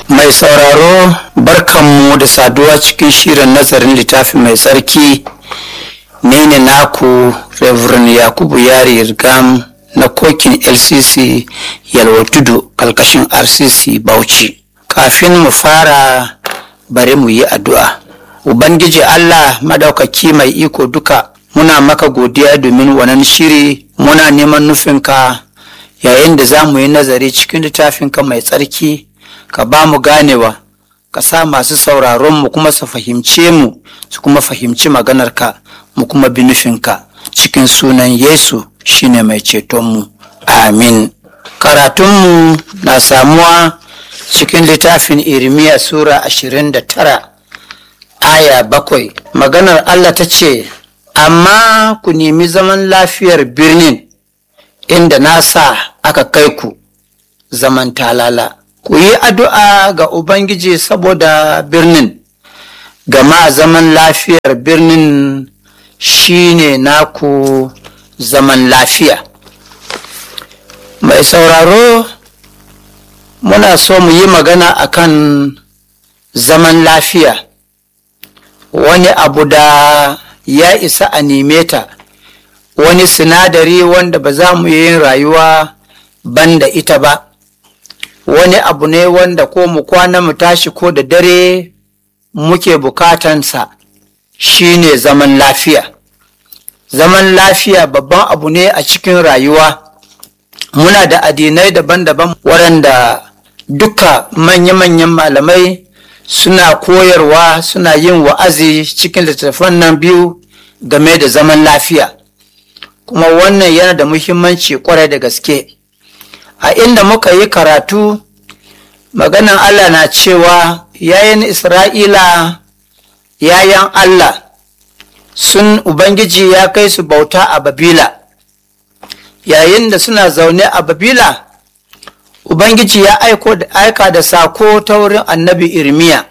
Mai sauraro barkanmu da saduwa cikin shirin nazarin littafi mai tsarki ni ne naku Reverend Yakubu Yari Rigam na kokin LCC Yalwa Tudu kalkashin RCC Bauchi. Kafin mu fara bari mu yi addu'a. Ubangiji Allah madaukaki mai iko duka muna maka godiya domin wannan shiri muna neman nufinka yayin da za mu yi nazari cikin littafinka mai tsarki ka ba mu ganewa ka sa masu sauraron mu kuma su fahimce mu su kuma fahimci maganarka mu kuma bi nufinka cikin sunan yesu shine mai cetonmu amin karatunmu na samuwa cikin littafin irmiya sura 29 aya bakwai maganar allah ta ce amma ku nemi zaman lafiyar birnin inda na sa aka kai ku zaman talala ku yi addu'a ga ubangiji saboda birnin gama zaman lafiyar birnin shine naku zaman lafiya mai sauraro muna so mu yi magana akan zaman lafiya wani abu da ya isa a neme ta wani sinadari wanda ba za mu yi rayuwa banda ita ba wani abu ne wanda ko mu kwana mu tashi ko da dare muke bukatansa shine zaman lafiya zaman lafiya babban abu ne a cikin rayuwa muna da addinai daban-daban waɗanda duka manya-manyan malamai suna koyarwa suna yin wa'azi cikin littattafan nan biyu game da zaman lafiya kuma wannan yana da muhimmanci kwarai da gaske a inda muka yi karatu maganan Allah na cewa yayin Isra'ila yayan Allah sun Ubangiji ya kai su bauta a Babila yayin da suna zaune a Babila Ubangiji ya aiko da aika da sako ta wurin annabi Irmiya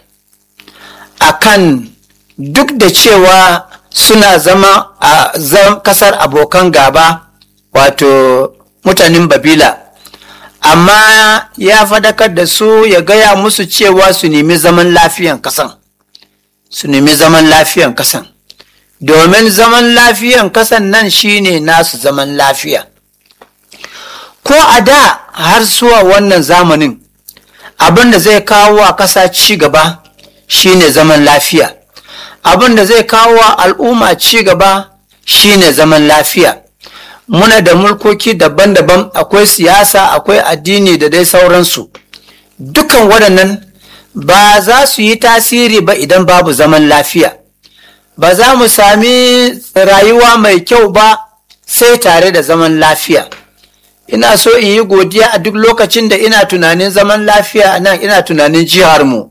akan duk da cewa suna zama a kasar abokan gaba wato mutanen Babila amma ya fadakar da su ya gaya musu cewa su nemi zaman lafiyan kasan su nemi zaman lafiyan kasan domin zaman lafiyan kasan nan shine nasu zaman lafiya ko a da har zuwa wannan zamanin abin da zai kawo a ƙasa ci gaba shine zaman lafiya abin da zai kawo al'umma ci gaba shine zaman lafiya muna da mulkoki daban-daban akwai siyasa akwai addini da dai sauransu dukan waɗannan ba za su yi tasiri ba idan babu zaman lafiya ba za mu sami rayuwa mai kyau ba sai tare da zaman lafiya ina so in yi godiya a duk lokacin da ina tunanin zaman lafiya a nan ina tunanin jiharmu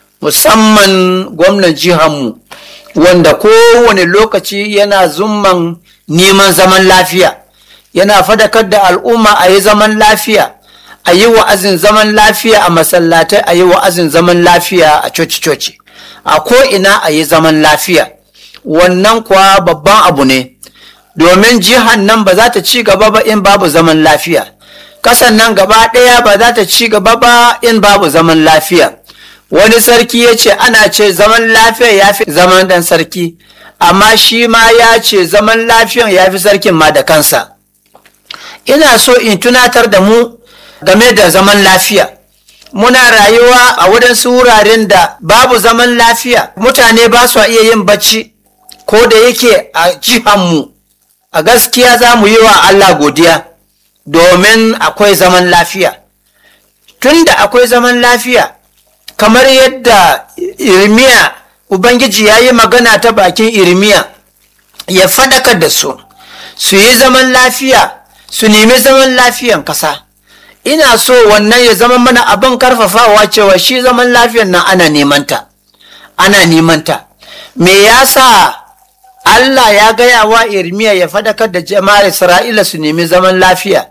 musamman gwamnan jiharmu wanda kowane lokaci yana zumman neman zaman lafiya yana fadakar da al'umma a yi zaman lafiya a yi wa'azin zaman lafiya a masallatai a yi wa'azin zaman lafiya a coci-coci a ko'ina a yi zaman lafiya wannan kuwa babban abu ne domin jihar nan ba za ta ci gaba ba in babu zaman lafiya kasan nan gaba ɗaya ba za ta ci gaba ba in babu zaman lafiya wani sarki ya ce ana ce zaman lafiya ya fi zaman dan sarki amma shi ma ya ce zaman lafiyan ya fi sarkin ma da kansa ina so in tunatar da mu game da zaman lafiya muna rayuwa a waɗansu wuraren da babu zaman lafiya mutane ba su iya yin bacci ko da yake a jihanmu a gaskiya za mu yi wa Allah godiya domin akwai zaman lafiya tunda akwai zaman lafiya kamar yadda irmiya ubangiji ya yi magana ta bakin irmiya ya fadakar da su su yi zaman lafiya su nemi zaman lafiyan kasa ina so wannan ya zama mana abin karfafawa cewa shi zaman lafiyan nan ana nemanta ana nemanta me yasa Allah ya gaya wa Irmiya ya fadakar da jama'ar Isra'ila su nemi zaman lafiya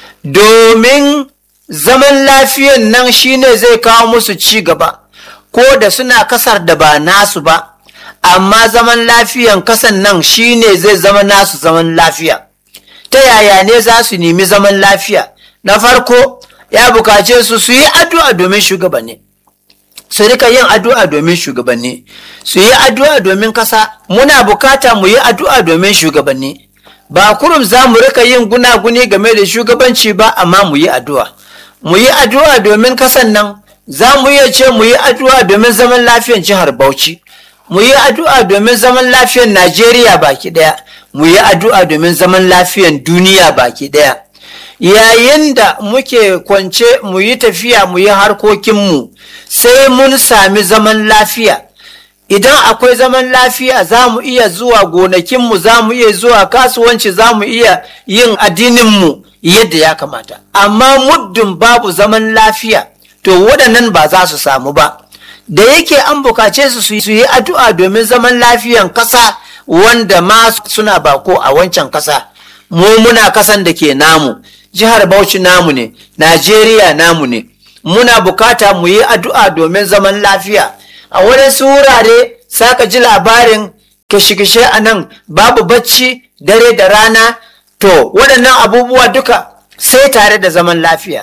domin zaman lafiyan nan shine zai kawo musu ci gaba ko da suna kasar da ba nasu ba amma zaman lafiyan kasan nan shine zai zama nasu zaman lafiya ta yaya ne za su nemi zaman lafiya na farko ya bukace su su yi addu'a domin shugabanni su rika yin addu'a domin shugabanni su yi addu'a domin kasa muna bukata mu yi addu'a domin shugabanni ba kurum za mu rika yin gunaguni game da shugabanci ba amma mu yi addu'a mu yi addu'a domin kasan nan za mu iya ce mu yi addu'a domin zaman lafiyar jihar bauchi mu yi addu'a domin zaman lafiyar najeriya baki daya mu yi addu'a domin zaman lafiyar duniya baki daya yayin da muke kwance mu yi tafiya mu yi harkokinmu sai mun sami zaman lafiya idan akwai zaman lafiya za mu iya zuwa gonakinmu za mu iya zuwa kasuwanci za mu iya yin addininmu yadda ya kamata amma muddin babu zaman lafiya to waɗannan ba za su samu ba da yake an bukace su su yi addu'a domin zaman lafiyan ƙasa wanda ma suna bako a wancan ƙasa mu muna kasan da ke namu jihar Bauchi namu ne, Najeriya namu ne, muna bukata mu yi addu'a domin zaman lafiya. A waɗansu wurare saka ji labarin kishe-kishe a nan babu bacci dare da rana, to waɗannan abubuwa duka sai tare da zaman lafiya.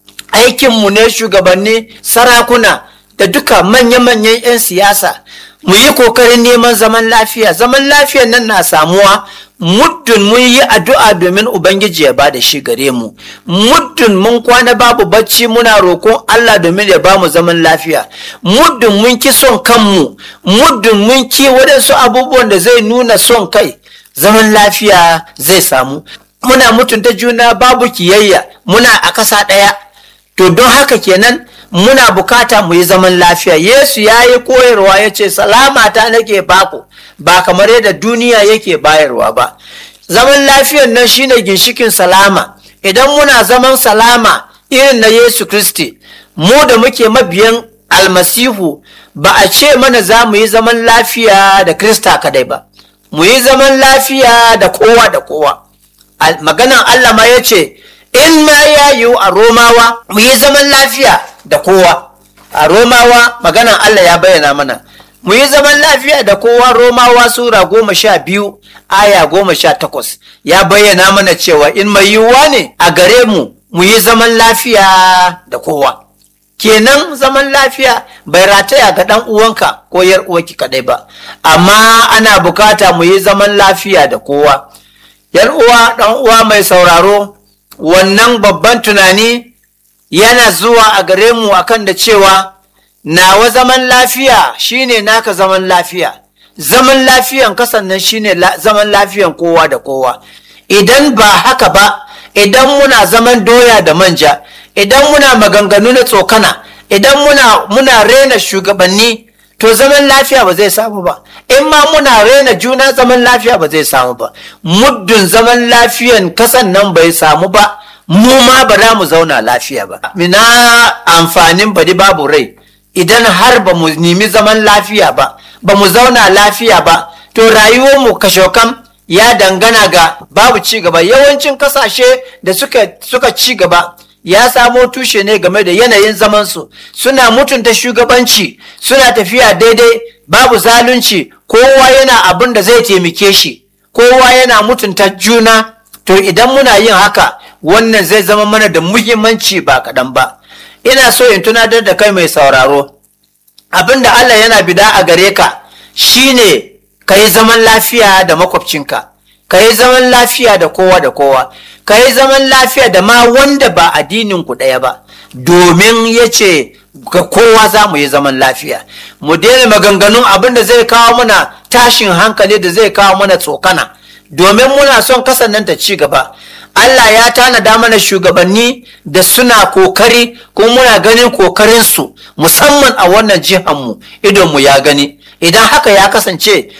Aikinmu ne shugabanni, sarakuna da duka manya-manyan 'yan siyasa. Mu yi kokarin neman zaman lafiya, zaman lafiyan nan na samuwa muddin mun yi addu'a domin Ubangiji ya bada shi gare mu, muddin mun kwana babu bacci muna roƙon Allah domin ya ba mu zaman lafiya, muddin mun ki son kanmu, muddin mun ki waɗansu abubuwan da zai nuna son kai, zaman lafiya zai samu. Muna mutunta juna babu kiyayya, muna a ƙasa ɗaya. To don haka kenan muna bukata mu yi zaman lafiya. Yesu ya yi koyarwa ya ce, Salamata nake baku. ba kamar yadda duniya yake bayarwa ba zaman lafiyan nan shine ginshikin salama idan muna zaman salama irin na yesu kristi mu da muke mabiyan almasihu ba a ce mana za mu yi zaman lafiya da krista kadai ba mu yi zaman lafiya da kowa da kowa maganan allah ma ya ce in ma ya yiwu a romawa mu yi zaman lafiya da kowa a romawa maganan allah ya bayyana mana mu yi zaman lafiya da kowa romawa sura goma sha biyu aya goma sha takwas ya bayyana mana cewa in mai yiwuwa ne a gare mu mu yi zaman lafiya da kowa kenan zaman lafiya bai rataya ga ɗan uwanka ko yar uwanki kadai ba amma ana bukata mu yi zaman lafiya da kowa yar uwa ɗan uwa mai sauraro wannan babban tunani yana zuwa a gare mu akan da cewa nawa zaman lafiya shine naka zaman lafiya zaman lafiyan kasan nan shine zaman lafiyan kowa da kowa idan ba haka ba idan muna zaman doya da manja idan muna maganganu na tsokana idan muna muna rena shugabanni to zaman lafiya ba zai samu ba in ma muna rena juna zaman lafiya ba zai samu ba muddin zaman lafiyan kasan nan bai samu ba mu ma ba za mu zauna lafiya ba mina amfanin bari babu rai idan har ba mu nemi zaman lafiya ba ba mu zauna lafiya ba to rayuwarmu kashokam ya dangana ga babu ci gaba yawancin kasashe da suka, suka ci gaba ya samo tushe ne game da yanayin zamansu suna mutunta shugabanci suna tafiya daidai babu zalunci kowa yana abin da zai taimake shi kowa yana mutunta juna to idan muna yin haka wannan zai zama mana da muhimmanci ba kaɗan ba ina so in tunatar da kai mai sauraro abin da Allah yana bida a gare ka shine ka yi zaman lafiya da makwabcinka ka yi zaman lafiya da kowa da kowa ka yi zaman lafiya da ma wanda ba addinin ku ɗaya ba domin ya ce ga kowa za mu yi zaman lafiya mu daina maganganun abin da zai kawo mana tashin hankali da zai kawo mana tsokana domin muna son kasan ta ci gaba Allah ya tanada mana shugabanni da suna kokari kuma muna ganin kokarinsu musamman a wannan jihanmu idonmu ya gani idan haka ya kasance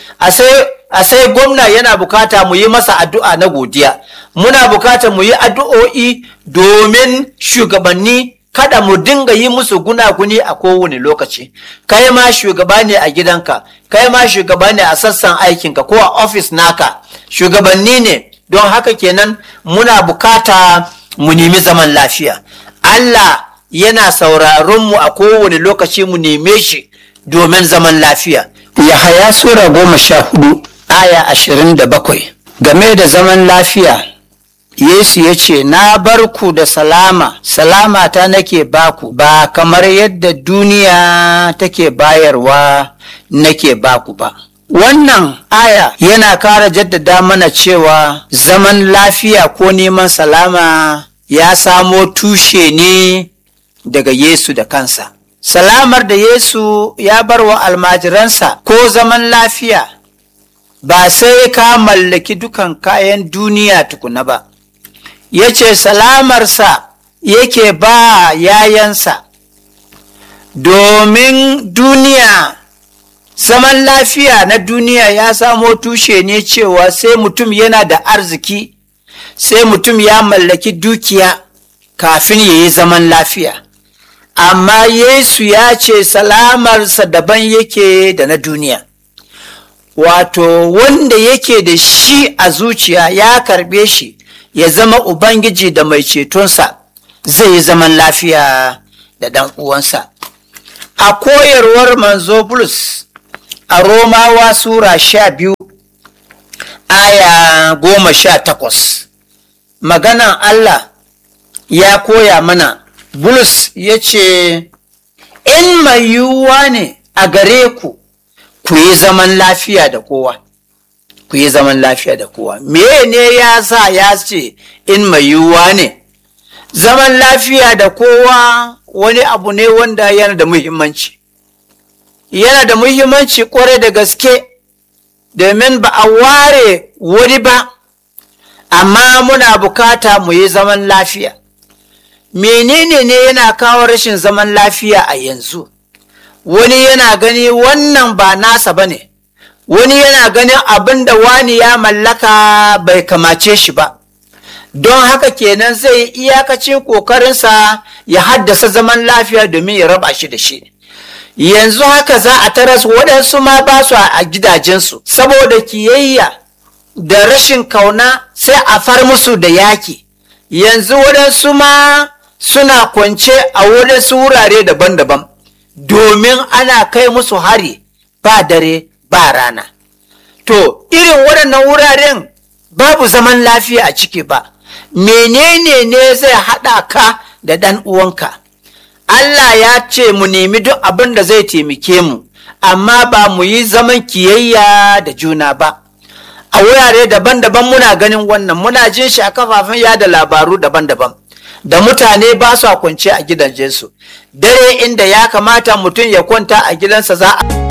a sai gwamna yana bukata mu yi masa addu'a na godiya muna bukata mu yi addu'o'i domin shugabanni kada mu dinga yi musu gunaguni a kowane lokaci kai ma shugaba ne a gidanka kai ma shugaba ne a sassan aikinka ko a ofis naka shugabanni ne don haka kenan muna bukata mu nemi zaman lafiya Allah yana sauraron mu a kowane lokaci mu neme shi domin zaman lafiya Yahaya Sura goma sha hudu aya ashirin da bakwai game da zaman lafiya Yesu ya ce, Na bar ku da salama, salama ta nake baku, ba kamar yadda duniya take bayarwa nake baku ba. Wannan aya yana kara jaddada mana cewa zaman lafiya ko neman salama ya samo tushe ne daga Yesu da kansa. Salamar da Yesu ya bar wa almajiransa ko zaman lafiya ba sai ka mallaki dukan kayan duniya tukuna ba. Ya ce salamarsa yake ba yayansa domin duniya zaman lafiya na duniya ya samo tushe ne cewa sai mutum yana da arziki sai mutum ya mallaki dukiya kafin ya yi zaman lafiya amma yesu ya ce salamarsa daban yake da na duniya wato wanda yake da shi a zuciya ya karbe shi ya zama ubangiji da mai cetonsa zai yi zaman lafiya da ɗan uwansa a koyarwar manzo bulus a romawa sura sha biyu aya goma sha takwas maganan allah ya koya mana bulus ya ce in mai yiwuwa ne a gare ku ku yi zaman lafiya da kowa ku yi zaman lafiya da kowa me ne ya sa ya ce in mai yiwuwa ne zaman lafiya da kowa wani abu ne wanda yana da muhimmanci yana da muhimmanci kwarai da gaske domin ba a ware wani ba amma muna bukata mu yi zaman lafiya menene ne yana kawo rashin zaman lafiya a yanzu wani yana gani wannan ba nasa ba ne wani yana ganin abin da wani ya mallaka bai kamace shi ba don haka kenan zai iyakacin ƙoƙarinsa ya haddasa zaman lafiya domin ya raba shi da shi yanzu haka za a taras waɗansu ma ba su a gidajensu saboda kiyayya da rashin kauna sai a far musu da yaki yanzu waɗansu ma suna kwance a waɗansu wurare daban-daban domin ana kai musu hari ba dare ba rana to irin waɗannan wuraren babu zaman lafiya a ciki ba menene ne zai haɗa ka da ɗan uwanka Allah ya ce mu nemi duk abin da zai taimake mu amma ba mu yi zaman kiyayya da juna ba a wurare daban-daban muna ganin wannan muna jin shi a kafafen yada labaru daban-daban da mutane ba su kwance a gidajensu dare inda ya kamata mutum ya kwanta a gidansa za a